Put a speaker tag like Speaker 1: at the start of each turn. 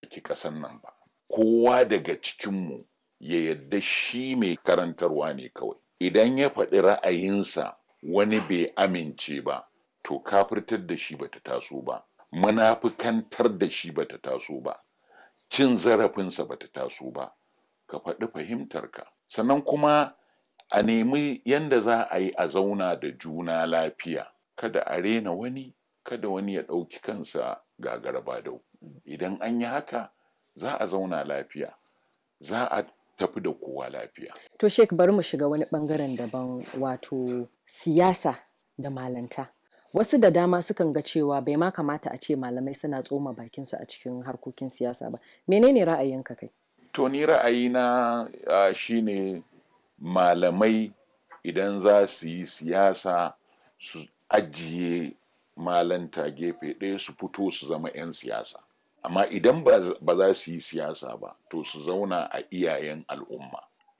Speaker 1: mallaki ƙasan nan ba kowa daga cikinmu ya yadda shi mai karantarwa ne kawai idan ya faɗi ra'ayinsa wani bai amince ba to kafirtar da shi bata taso ba munafikantar da shi bata taso ba cin zarafinsa bata taso ba ka faɗi fahimtarka sannan kuma a nemi yanda za a yi a zauna da juna lafiya kada a rena wani kada wani ya ɗauki kansa gagaraba dau idan an yi haka za a zauna lafiya za a tafi da kowa lafiya
Speaker 2: To Sheik bari mu shiga wani bangaren daban wato siyasa da malanta. Wasu da dama sukan ga cewa bai ma kamata a ce malamai suna tsoma bakinsu a cikin harkokin siyasa ba. Menene ra'ayinka kai?
Speaker 1: to ni ra'ayina uh, shine malamai idan za su yi siyasa su ajiye malanta gefe ɗaya su fito su zama 'yan siyasa amma idan ba za su yi siyasa ba to su zauna a iyayen al'umma